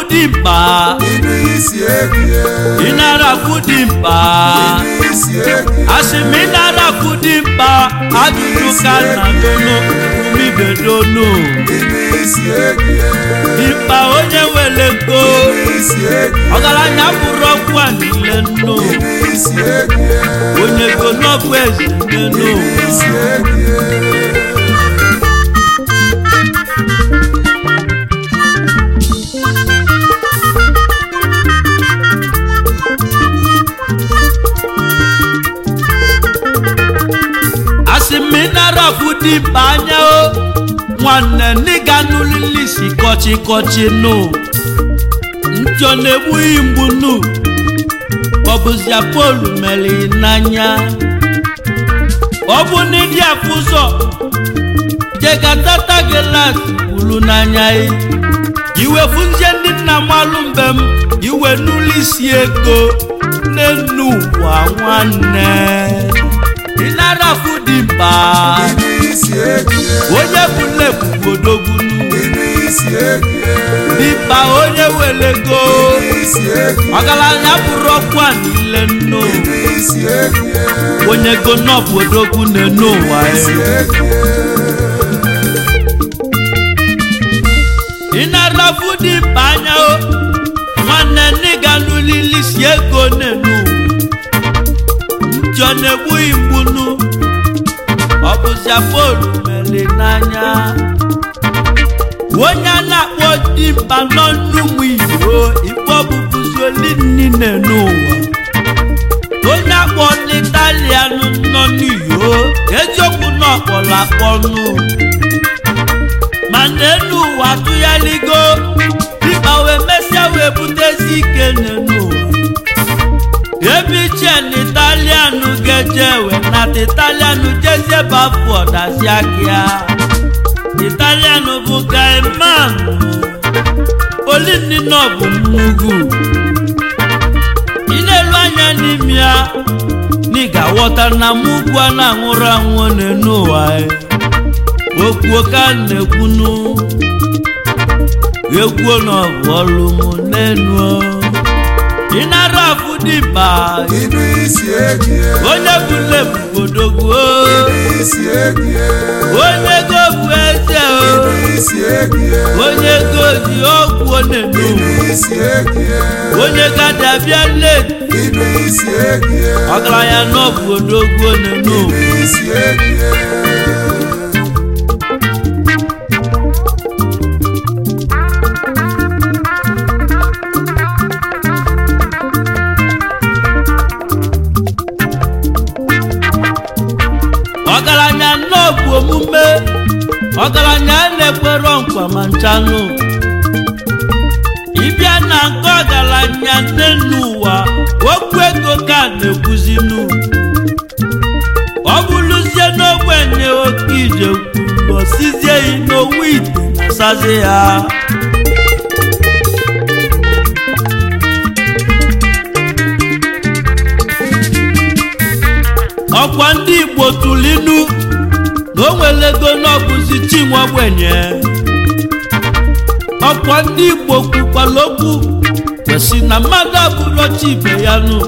dimkpa ịnụ isi egie ịnarafu dimkpa ịnụ isi egie asị m ịnarafu dimkpa ajụjụ ka nna dono umibedonu ịnụ isi egie dimkpa onye were ego ịnụ isi egie ọgaranya bụrụ ọkụ a niile nnu ịnụ isi egie onye ego n'ọbụ eze nne ịnụ isi egie asị m ịnarafu dimkpa anya o nwanne n'ịga n'ulili si kọchịkọchị nụ njọ na-egbughị mgbu nụ ọ bụzia polu mere n'anya ọ bụ na ịdị afụ ụzọ jegatata gelas kwuru n'anya ị iwefu nje ndị nna malụ mgbe m iwe n'ụlọ isi ego n'enu ụwa nwanne ịnarafu dimkpa ịnụ isi egie onye bụ nnebugodogwunu ịnụ isi egie dimkpa onye were ego ịnụ isi egie ọgaranya bụrụ ọkwa niile nnu ịnụ isi egie onye go n'obodogu na-enu ụwa isi ya egie ịnarafu dimkpa anya o nwanne n'ịga n'ulili si ego na-enu ụwa njọ na-egbughị mgbunu ọ bụzia polu mere n'anya onye a na-akpọ dimkpa nọ n'ụmụ igbo igbo bụbụzoli niile n'ụwa onye akpọ n'italian nọ n'iyo eziokwu na ọkpọrọ akpọnụ ma n'elu ụwa tụgharigo dimkpa wee mesịa wee butezi ike n'elu ụwa ebe iche na italian ga-eje wee nata italian jezie bafu ọdazi akịa italian bụ gaiman olinino bụ mmugwu ị na-elu anya n'ime ya na ị ga-aghọta na mugwu a na-anwụrụ anwụ n'enu ụwa ya. okwu ka m na-ekwunu ekwuo na ọ bụ ọrụ m n'enu ị nara afụ dimkpa ịnụ isi egie onye bụ lebudogwu ịnụ isi egie onye ego bụ eze o ịnụ isi egie onye ego ji ọgwụ onenu ịnụ isi egie onye gadi abịa leti ịnụ isi egie ọgaranya n'ọbụ odogwu onenu ịnụ isi egie ọgaranya n'ọbụ omume ọgaranya na-ekwero nkwa ma nchanụ ịbịa na nke ọgaranya nne n'ụwa okwu ego ka na-ekwuzinu ọ bụrụzie n'ogbenye oke ije kwuru osizie yi n'owu ite na-asazi ya ọkwa ndị igbo tulinu na o nwere ego n'ọbụzi chinwe ogbenye ọkwa ndị igbo kwukwara okwu kwesị na mmadụ abụrụ chi ibe ya nụ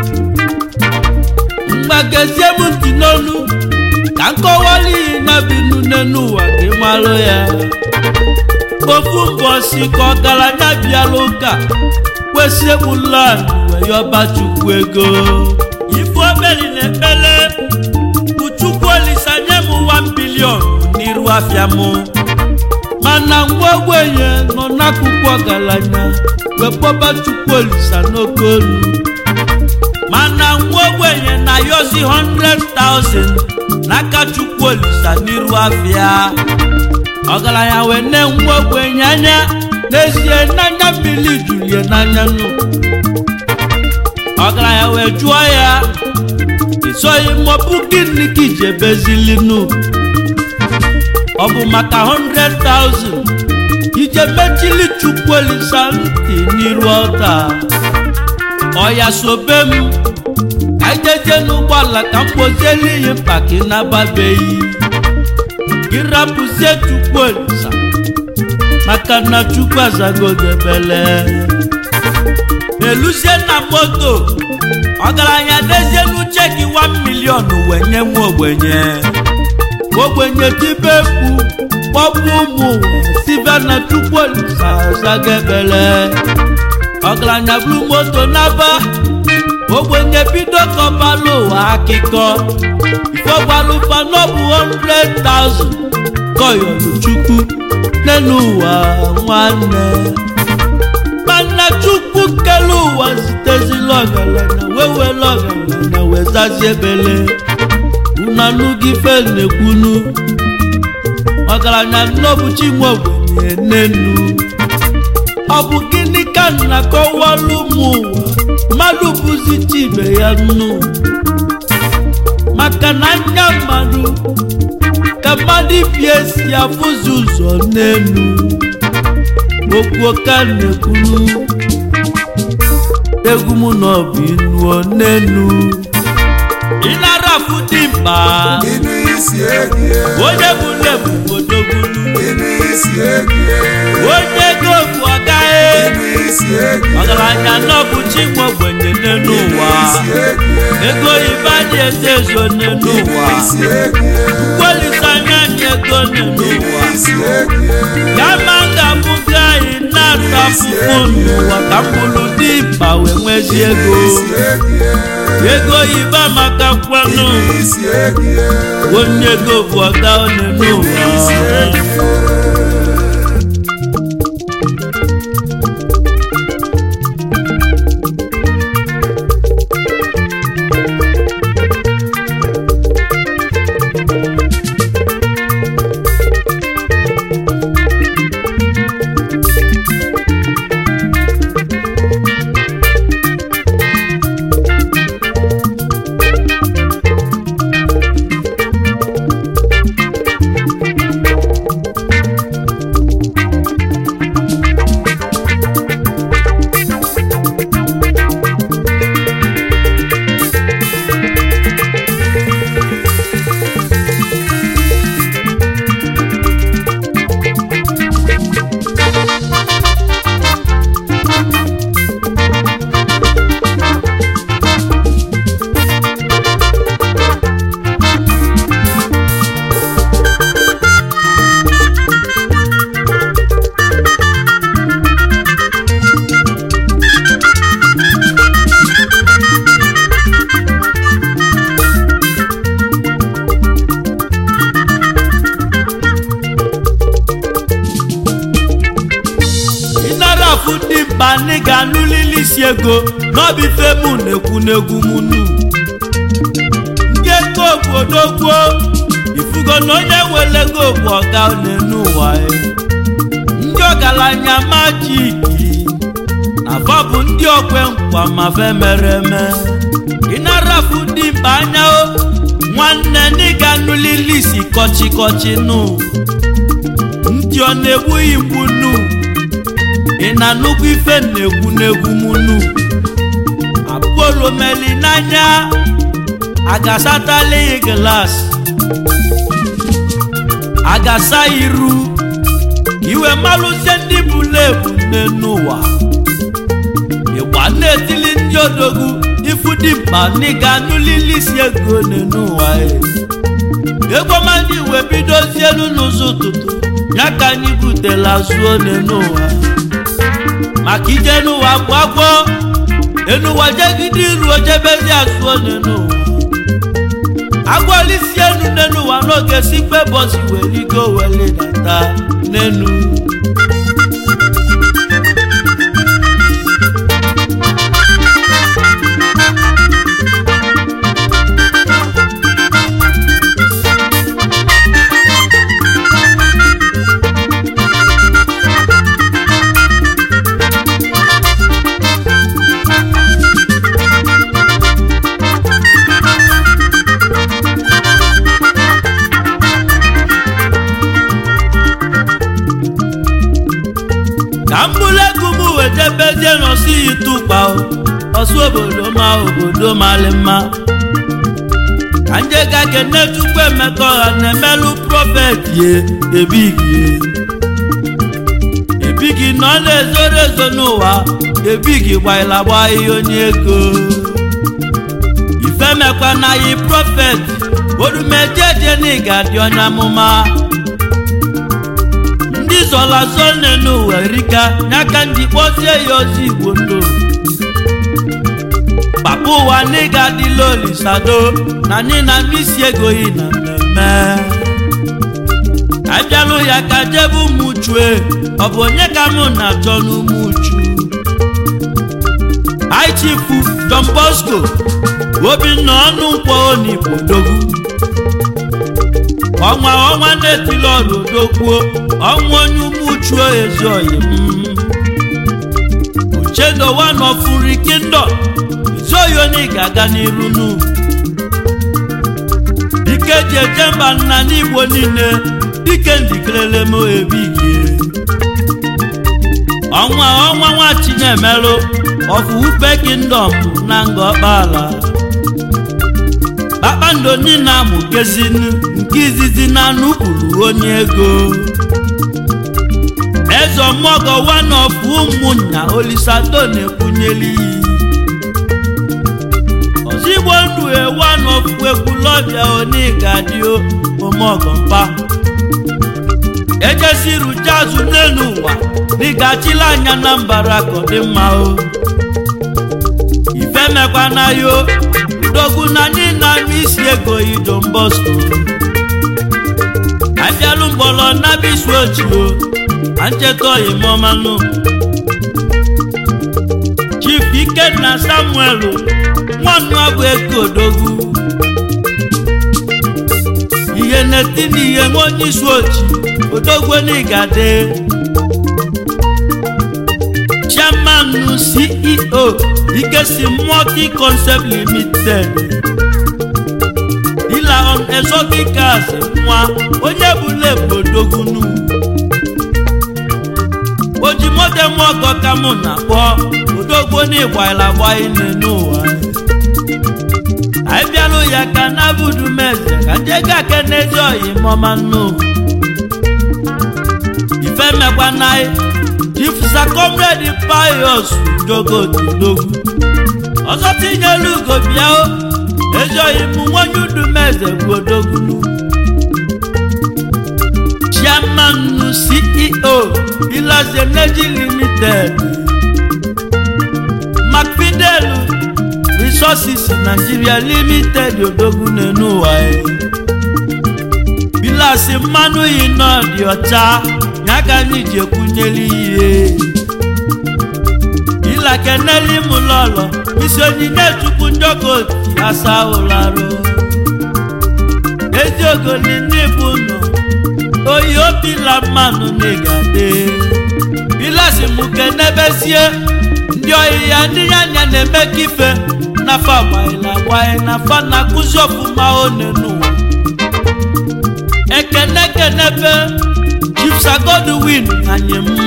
mgbagezie m ntị n'olu ka nkọwara ihe na binu n'ụwa gị malụ ya ofu mbọsi ka ọgaranya bịara ụka kwesị egbula wee yọba chukwu ego ife obeli na ekpele bụ chukwu olisa nye m 1 bilion n'iru afịa m mana ngwa ogbenye nọ n'akụkụ ọgaranya wee kpọba chukwu olisa n'oke olu mana nwa ogbenye na yozi 100,000 n'aka chukwu olisa n'iru afịa ọgaranya wee ne nwa ogbenye anya n'ezie n'anya mmiri julie n'anya nụ ọgaranya wee jụọ ya isoghị mmọbụ gịnị ka iji ebezilinu ọ bụ maka 100,000 ije mechili chukwu olisa ntị n'iru ọta ọya sobe m ka ijeje n'ụgbọala ka m kpozieli ihe mkpa ka ị nababeghị gị rapụzie chukwu olisa maka na chukwu azago gebele eluzie na moto ọgaranya dezie n'uche gị 1 milion wee nye nwa ogbenye ogbenye tibe mkpu kpọpụ ụmụ sibe na chukwu olisa azago ebele ọgaranya buru moto n'aba ogbenye bido kọbalụ ụwa akịkọ ifegbalụfa n'ọbụ 100,000 kọyọrọ chukwu n'elu ụwa nwanne mana chukwu kele ụwa zitezila ọgaranya wee were ọgaranya wee zazie ebele unanụgị fe na-ekwunu ọgaranya nnọbụchi nwe ogbenye n'enu ọ bụ gịnị ka nna kọwalụ ụmụ ụwa mmadụ bụzi chibe ya nnu maka na anya mmadụ ka mmadụ bi esi afụzi ụzọ n'elu okwu ka na-ekwuru egwu m na ọ bụ inuo n'elu ịnara afụ dị mkpa Inú isi egie. onye bụ lebu odogbulu Inú isi egie. onye ego bụ ọgaghị Inú isi egie. ọgaranya n'ọbụ chinwe ogbenye n'elu Inú ụwa isi egie. ego ibe anyị eze ezo n'elu Inú ụwa isi egie. kwelite anya anyị ego n'elu Inú ụwa isi egie. kama m ga-abụzi anyị na-ata afụfụ n'ụwa ka mkpụrụ dị mkpa wee nwezi ego Isi egie. ego ibe maka kwanụ Inú isi egie. onye ego bụ ọga onye n'ụwa Isi egie. ịnara afụ dị mkpa anyị ga-anụlili isi ego n'ọbụ ife mụ na-ekwu n'egwu m nu ndị ego obodo gboo ifugo na onye were ego bụ ọga n'enu ụwa ya. ndị ọgaranya majiki na fa bụ ndị okwe nkwa ma fe mere eme ịnara afụ dị mkpa anya o nwanne ndị ga-anụlili isi kọchịkọchị nụ ndị ọ na-egbughị mgbu nụ ị na nnukwu ife na-egwu n'egwu munu apolo meli n'anya agasatala ya glas agasa iru iwe malụzie ndị bụla ebu n'enu ụwa ịgba na-etili ndị odogwu ifu dị mkpa n'ịga nụlili isi ego n'enu ụwa e. ego mmadụ wee bidozie elu n'ụzọ ụtụtụ ya ka anyị butela zuo n'enu ụwa maka ije n'ụwa bụ agwọ enuwa jegide iru ojebezi azụọ n'ụwa agwọlisi enu n'ụwa n'oge si febọsi weligo welidata n'enu ka m bụrụ ego m wejebezie n'ọsụ itụkpa ọsụ obodo ma obodo malị mma ka nje ga kene chukwu emeka ọha na-emelụ prọfet ye ebighie ebighi nọ na-ezoro ezo n'ụwa ebighi gbaila gba ihe onye ego ifemekwa na yi prọfet orumejeje na ị ga-adị onye amụma ndị zọla zone n'ụwa erika n'aka ndị kpọzie ya ozi igbo ndụ papa ụwa na ị ga-adịla olisado na anyị na misi ego yi na mmemme abịalụ ya ka jebe ụmụ chue ọ bụ onye ka mụ na-achọ n'ụmụ uchu aichifu Don Bosco obinna ọnụ nkwọ onigbo dogwu ọnwa ọnwa na-etili ọrụ odokwuo ọnwa onye ụmụ uchu ezi oyi m uchendo one of nri kingdom izoyi onye ga-aga n'iru nu dike ji eje mba nna n'igbo niile dike ndikelele m ebighi ọnwa ọnwa nwa chinemelụ ọfụ upe kingdom na nga ọkpala kpakpando niile amụkezinu nke izizi na nupụrụ onye ego eze ọmọgọ one of ụmụnna olisado na-ekwunyeli ozigbo ndụ one of ekwulọbịa onigadio omọgọmpa ejeziru jazụ n'elu ụwa n'ịgachila anya na mbara ka ọ dị mma o ifemekwana yo dogwu na anyị na-anụ isi ego idom bosco abịalụ mgbọrọ na bisu ochio na ncheta oyimọmanụ chief ikenna samuel nwannu abụ eke odogwu ihe na-eti n'ihe nwa onye isi ochi odogwu n'igade chairman ceo ikesi multi concept limited dealer on exotic cars nwa onye bụla ebodogwunu oji moto m ọgọ ka mụ na-akpọ odogwu n'ịgbaila gbaile n'ụwa anyị bịalụ ya ka na budu meze ka ndị ego ake n'ezi oyi mọma nnu ifemekwa na jifusa comrade pius jogotudogwu ọzọ tinyelu ugo bịa o ezi oyi mụ nwonye udu meze bụ odogwunu chairman ceo ilaze energy limited macfidel resources nigeria limited odogwu n'enu ụwa ya bilasi mmanụ yi nọ dị ọcha ya ka anyị ji ekwunyeli ihe ilakeneli m lọlọ isi onyinye chukwu njọkoti asa ụlarụ eziogoli n'ịbụ nọ oyi obila mmanụ n'ịgade bilasi m kenebezie ndị oyi ya ndị ya anya na-eme ka ife nafa agbaghịla agbaghị nafa na-akụzi ọfụma one n'ụwa ekene kenebe chipsa godwin anyị m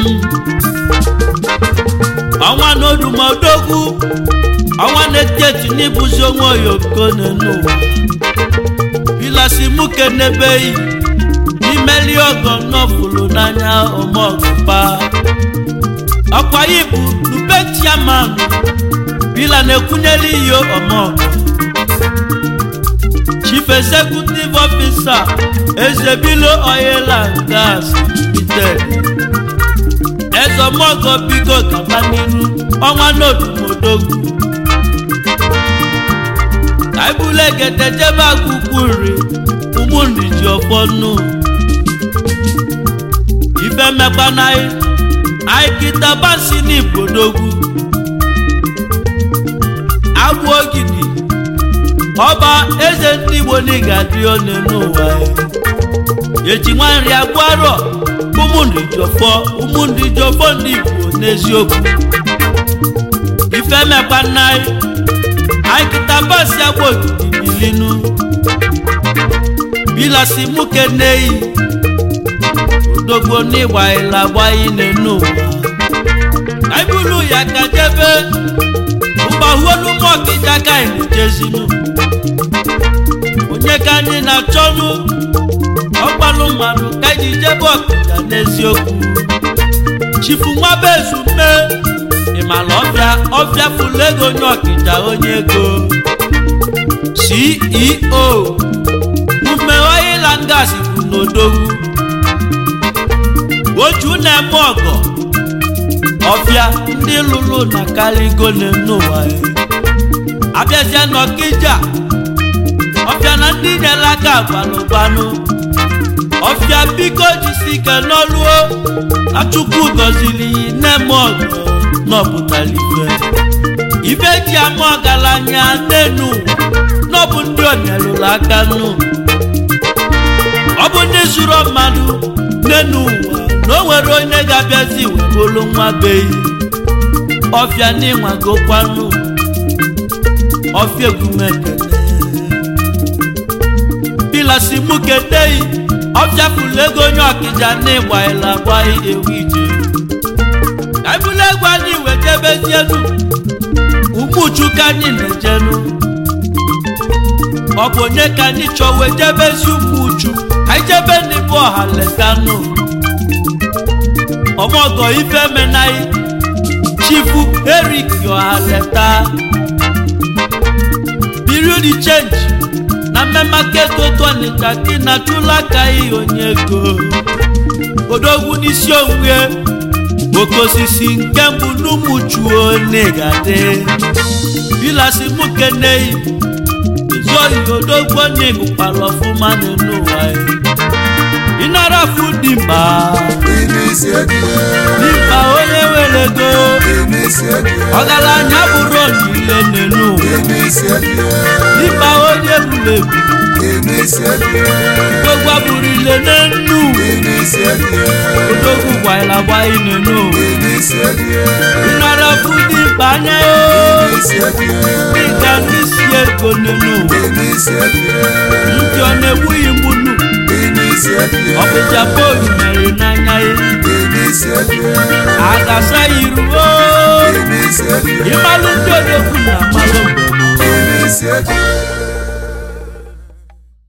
ọnwa n'odumodogwu ọnwa na-eti n'ịbụzi onwe oyoko n'ụwa bilasi mụ kenebeghị n'imeli ọgọ nọfụlụ n'anya ọmọgụpa ọkwa yi bụ nube chiaman bila na-ekwunyeli ihe ọmọgọ chief executive officer ezebilo oil and gas limited ezọmọgọ bigo gaba n'iru ọnwa n'odumodogwu kaibule gedejebe akwụkwọ nri ụmụnri ji ọfọ nnu ife mekpanaghị aikitabasi n'ibodogwu agwụ ogidi ọba eze ndị igbo n'ịgadị one n'ụwa eji nwanri agwarọ ụmụnri jọfọ ụmụnri jọfọ ndị igbo n'eziokwu ife mekpanaghị aikitabasi agwụ ogidi bilinu bilasi muke neyi odogbo n'ịgba ịla gbayi n'enu ụwa kaibulu ya ka jebe mgbahuolu mọkịja ka ilejezinu onye ka anyị na-achọnụ ọgbalụ mmadụ ka iji jebe ọkịja n'eziokwu chifu nwabezume ịmala ọbịa ọbịa fụlụ ego onye ọkịja onye ego ceo ume oiland gas bụ n'odogwu oju na-eme ọgọ ọbịa ndị lụrụ na kaligo n'ụwa ya abịazie n'ọkịja ọbịa na ndị nyere aka gbalụgbanụ ọfịa biko jisi ike n'ọlụo na chukwu gọziri nne ọgụ n'ọpụtara ife ife ji ama ọgaranya n'enu n'ọbụ ndị onyelụrụ aka nụ ọ bụ ndị zụrụ mmadụ n'enu ụwa na o nwere onye ga-abịazi webolu nwa beyi ọfịa n'ịnwagokwanụ ọfịa egwumekele pilasi mụ kedeyi ọbịafụla ego onye ọkịja n'ịgbaila agbaghị ewu ije ka ebula egwu anyị wejebezienu ụmụuchu ka anyị na-ejenu ọ bụ onye ka anyị chọọ wejebezi ụmụuchu ka anyị jebe n'ịbụ ọha letanụ ọmọgọ ife menaghị chifu erik ọha leta biriudi chenji na mmemaka ego tọnika gị na chụla aka ihe onye ego odogwu n'isi onwe oke osisi nke mbụ n'ụmụchuo negade bilasi mụ keneyi ezuohi odogwu n'ịgụkwara ọfụma n'ụwa ịnara fu dimba dimba onye were ego ọgaranya bụrụ niile n'ụwa dimba onye buru ebu odogwu abụrile n'enu odogwu gwaila gbaị n'enu nnara fụdị mkpa anya dịka ndị si ego n'enu ndị ọ na-egbughị mgbunu ọ bụ japan mere n'anya ya agasa iruo ịmalụ ndị odogwu na amalụ mgbe